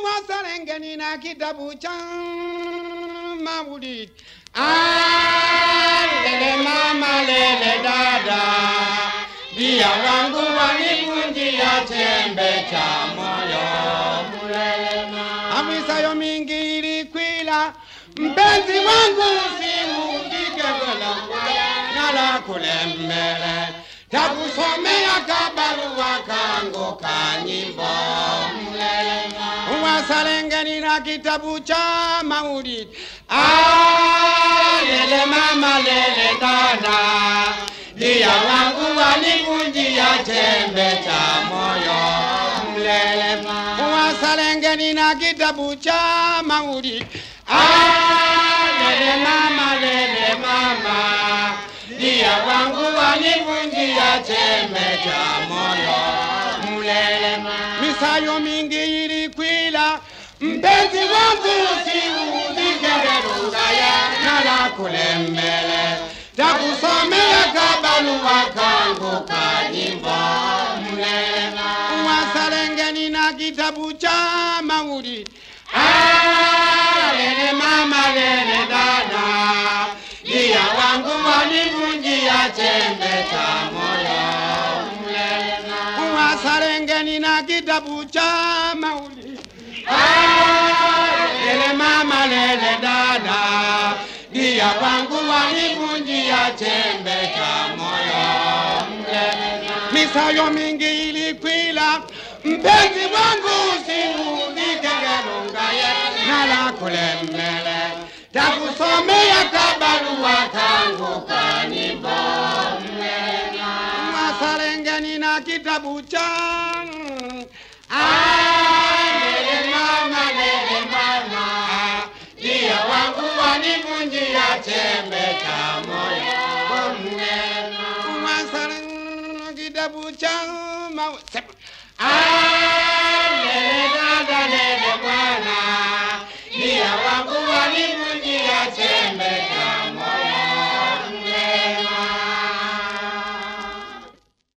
wasalengeni na kitabu cha maulidi alele mama lele dada dia wangu wanivunjia chembe cha moyo amisayo mingi ilikwila mpenzi wangu simuundike nala kule mbele takusomea kabarua kangu ka nyimbo wasalengeni na kitabu cha maulidi alele mama lele dada dia wangu wanivunjia chembe cha moyo mlele wasalengeni na kitabu cha maulidi alele mama lele mama dia wangu wanivunjia chembe cha moyo mlele misayo mingi ilikwila mpenzi wangu siudikegerungaya nala kule mbele takusomea kabalua kangu ka nyimbo mlele wasalengeni na kitabu cha maulidi alele mama lele dada dia wangu wanivunjia chembe cha moyo wasalengeni na kitabu cha maulidi lele mama lele dada dia wangu wanivunjia chembe cha moyo misayo mingi ilikwila mpenzi wangu siudikegerungaye nala kule mbele takusomea kabarua kangu ka nyimbo masalengeni na kitabu cha alele mama lele mama dia wangu wanivunjia chembe cha moyo masalengeni kitabu cha mawe alele dada lele mwana dia wangu wanivunjia